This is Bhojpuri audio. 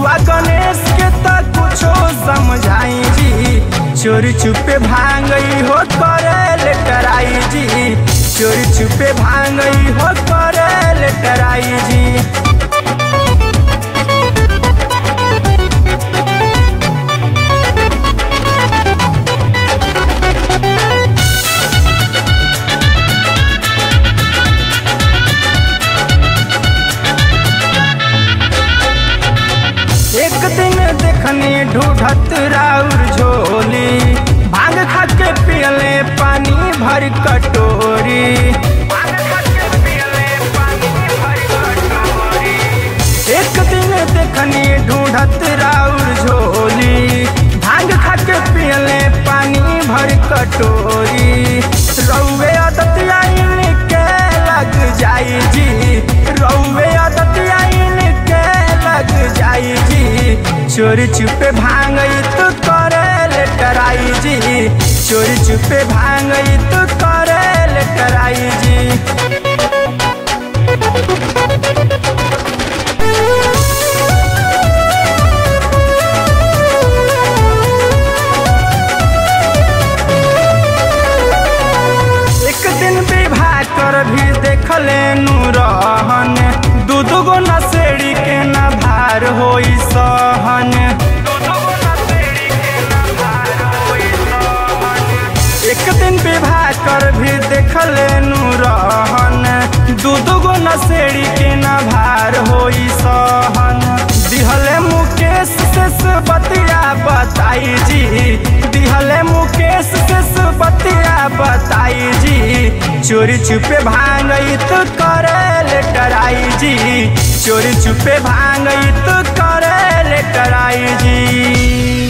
बबुआ गणेश के त कुछो समझाई जी चोरी छुपे भांगई हो करे ले कराई जी चोरी छुपे भांगई हो करे ले कराई जी एक दिन देखनी ढूढ़त राउर झोली भांग खा के पियले पानी भर कटोरी भांग खा के पियले पानी भर कटोरी। एक दिन देखनी ढूढ़त राउर झोली भांग खा के पियले पानी भर कटोरी रौवे आदत आइन के लग जाई जी रौवे आदत आइन के लग जाई जी चोरी छुपे भांगई तो करे ले कराई जी चोरी छुपे भांगई तो करे ले कराई जी एक दिन विवाह कर भी देखले रहन दू दू गो नसेड़ी के न भार होई सहन एक दिन विवाह कर भी देखले रहन दू दू गो नसेड़ी के न भार होई सहन दिहले मुकेश से बतिया बताई जी दिहले मुकेश से बतिया बताई जी चोरी छुपे भांगई तो करे ले कराई जी चोरी छुपे भांगई तो करे ले कराई जी